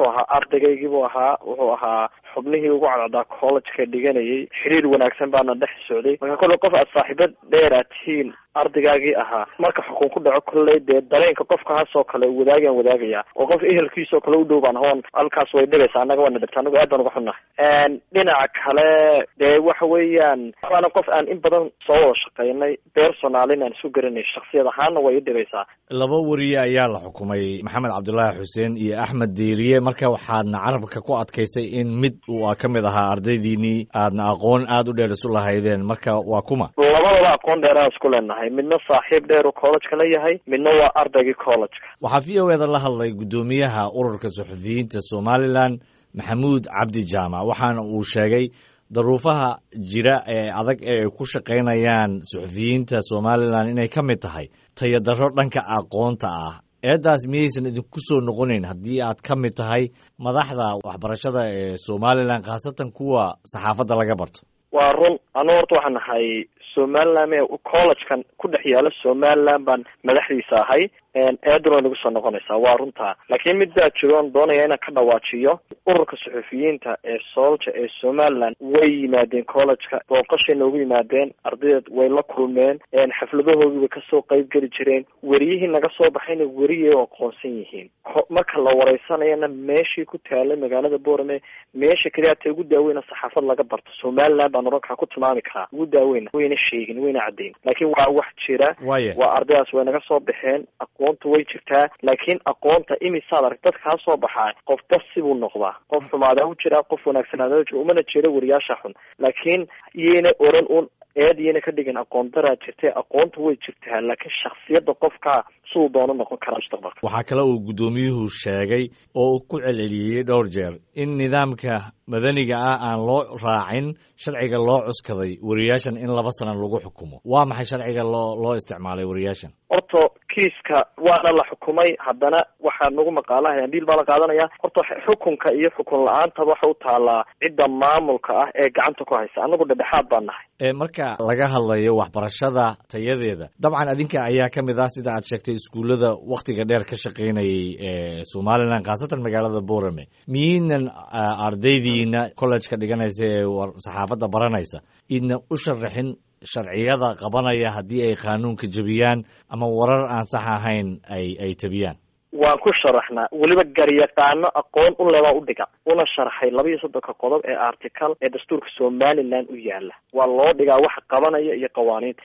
wuxuu ahaa ardaygaygibuu ahaa wuxuu ahaa xubnihii ugu cadcaddaa collegeka dhiganayay xiriir wanaagsan baana dhex socday marka kolley qof aad saaxiibad dheer aad tihiin ardaygaagii ahaa marka xukun ku dhaco kolley dee dareenka qofkaasoo kale wadaagaan wadaagaya oo qof ehelkiisoo kale u dhow baan hoon halkaas way dhegaysa annaga waana dhibta anagu aad baan uga xunnahay dhinaca kale dee waxa weeyaan waana qof aan in badan soo wada shaqaynay personalin aan isu garanay shaksiyad ahaanna way i dhibaysaa laba wariye ayaa la xukumay maxamed cabdulaahi xuseen iyo axmed diiriye marka waxaadna carabka ku adkaysay in mid uu ka mid ahaa ardaydiinii aadna aqoon aada u dheer isu lahaydeen marka waa kuma labadaba aqoon dheer aan isku leenahay midna saaxiib dheer uu collegeka la yahay midna waa ardaygii collegeka waxaa v o eda la hadlay guddoomiyaha ururka suxufiyiinta somalilan maxamuud cabdi jaamac waxaana uu sheegay daruufaha jira ee adag ee ay ku shaqaynayaan suxufiyiinta somalilan inay ka mid tahay tayadaro dhanka aqoonta ah eeddaas miyaysan idinku soo noqonayn haddii aad ka mid tahay madaxda waxbarashada ee somalilan khaasatan kuwa saxaafadda laga barto waa run anu horta waxaan nahay somaliland me collegekan ku dhex yaala somaliland baan madaxdiisa ahay eeduna way nagu soo noqonaysaa waa runtaa laakiin mid baa jiro on doonaya inaan ka dhawaajiyo ururka suxufiyiinta ee soolja ee somaliland way yimaadeen collegeka booqashay noogu yimaadeen ardaydeed way la kulmeen xafladahoodii way kasoo qeyb geli jireen weriyihii naga soo baxayna weriyay oo aqoonsan yihiin marka la wareysanayana meeshii ku taalay magaalada borame meesha keliya ta ugu daaweyna saxaafad laga barto somaliland baan oran kaa ku tilmaami karaa ugu daaweyna wayna sheegin wayna caddayn laakiin waa wax jira waa ardaydaas way naga soo baxeen aqoonta way jirtaa laakiin aqoonta imisaad arag dad kaa soo baxaa qof bas sibuu noqdaa qof xumaadaa u jira qof wanaagsanaada jira umana jira wariyaasha xun laakiin iyayna oran un eed iyayna ka dhigin aqoon daraa jirtay aqoonta way jirtaa laakiin shaksiyadda qofka siduu doono noqon karaa mustaqbalka waxaa kale uu guddoomiyuhu sheegay oo ku celceliyey dhowr jeer in nidaamka madaniga ah aan loo raacin sharciga loo cuskaday wariyaashan in laba sana lagu xukumo waa maxay sharciga loo loo isticmaalay wariyaashan horta kiiska waana la xukumay haddana waxaa nagu maqaalaha ambiil baa la qaadanaya horta xukunka iyo xukun la-aantaba waxa u taalaa cidda maamulka ah ee gacanta ku haysa annagu dhedhexaad baan nahay marka laga hadlayo waxbarashada tayadeeda dabcan adinka ayaa ka mid ah sida aad sheegtay iskuullada wakhtiga dheer ka shaqaynayay ee somalilan khaasatan magaalada borame miyaynan ardaydiina collejka dhiganaysa ee saxaafadda baranaysa idna u sharaxin sharciyada qabanaya haddii ay qaanuunka jebiyaan ama warar aan sax ahayn ay ay tebiyaan waan ku sharaxnaa weliba garyaqaano aqoon u lebaa u dhiga una sharaxay laba iyo soddonka qodob ee article ee dastuurka somaliland u yaala waa loo dhigaa waxa qabanaya iyo qawaaniinta